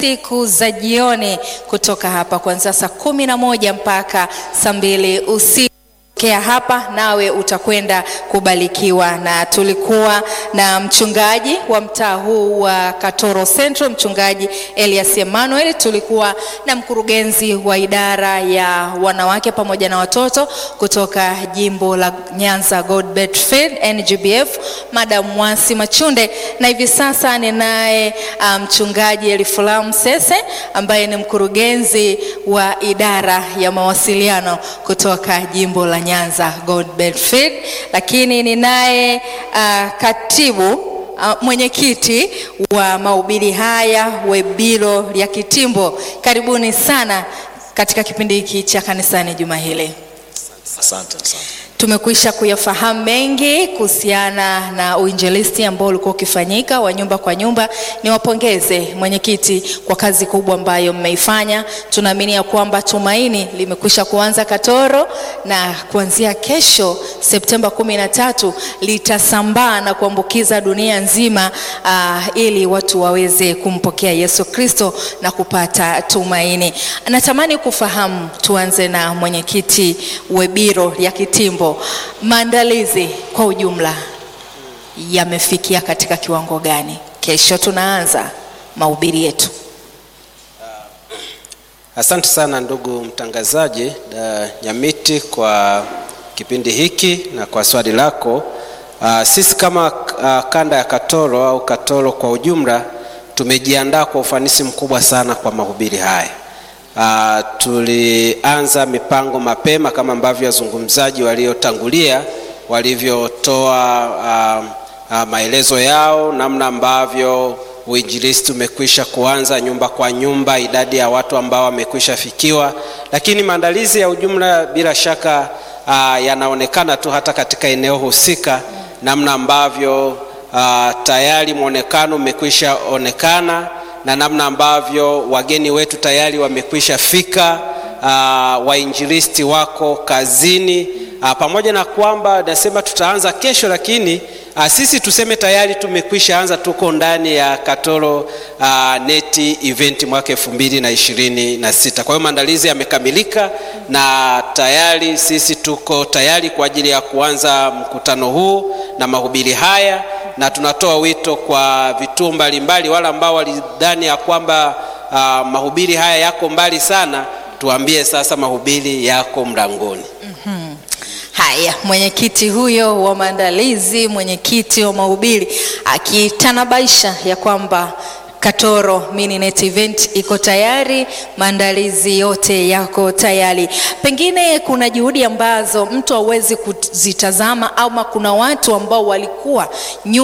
siku za jioni kutoka hapa kuanzia saa kumi na moja mpaka saa mbili usiku kea hapa nawe utakwenda kubarikiwa. Na tulikuwa na mchungaji wa mtaa huu wa Katoro Central, mchungaji Elias Emmanuel. Tulikuwa na mkurugenzi wa idara ya wanawake pamoja na watoto kutoka jimbo la Nyanza Godbert Field NGBF, Madam Mwasi Machunde, na hivi sasa ninaye mchungaji um, Elifulamu Sese ambaye ni mkurugenzi wa idara ya mawasiliano kutoka jimbo la Nyanza Godbert Field, lakini ninaye uh, katibu uh, mwenyekiti wa mahubiri haya Webilo ya Kitimbo. Karibuni sana katika kipindi hiki cha kanisani juma hili. Asante, asante. Tumekwisha kuyafahamu mengi kuhusiana na uinjilisti ambao ulikuwa ukifanyika wa nyumba kwa nyumba. Niwapongeze mwenyekiti kwa kazi kubwa ambayo mmeifanya. Tunaamini ya kwamba tumaini limekwisha kuanza Katoro, na kuanzia kesho Septemba kumi na tatu litasambaa na kuambukiza dunia nzima, uh, ili watu waweze kumpokea Yesu Kristo na kupata tumaini. Natamani kufahamu, tuanze na mwenyekiti Webiro ya Kitimbo maandalizi kwa ujumla yamefikia katika kiwango gani? Kesho tunaanza mahubiri yetu. Asante sana ndugu mtangazaji da Nyamiti kwa kipindi hiki na kwa swali lako. Uh, sisi kama uh, kanda ya Katoro au Katoro kwa ujumla tumejiandaa kwa ufanisi mkubwa sana kwa mahubiri haya. Uh, tulianza mipango mapema kama ambavyo wazungumzaji waliotangulia walivyotoa uh, uh, maelezo yao, namna ambavyo uinjilisti umekwisha kuanza nyumba kwa nyumba, idadi ya watu ambao wamekwisha fikiwa, lakini maandalizi ya ujumla bila shaka uh, yanaonekana tu hata katika eneo husika, namna ambavyo uh, tayari mwonekano umekwisha onekana na namna ambavyo wageni wetu tayari wamekwisha fika. Uh, wainjilisti wako kazini uh, pamoja na kwamba nasema tutaanza kesho, lakini uh, sisi tuseme tayari tumekwisha anza, tuko ndani ya Katoro uh, neti event mwaka elfu mbili na ishirini na sita. Kwa hiyo maandalizi yamekamilika na tayari sisi tuko tayari kwa ajili ya kuanza mkutano huu na mahubiri haya na tunatoa wito kwa vituo mbalimbali, wale ambao walidhani ya kwamba uh, mahubiri haya yako mbali sana, tuambie sasa mahubiri yako mlangoni. mm-hmm. Haya, mwenyekiti huyo wa maandalizi, mwenyekiti wa mahubiri akitanabaisha ya kwamba Katoro Mininet Event iko tayari, maandalizi yote yako tayari. Pengine kuna juhudi ambazo mtu hawezi kuzitazama, ama kuna watu ambao walikuwa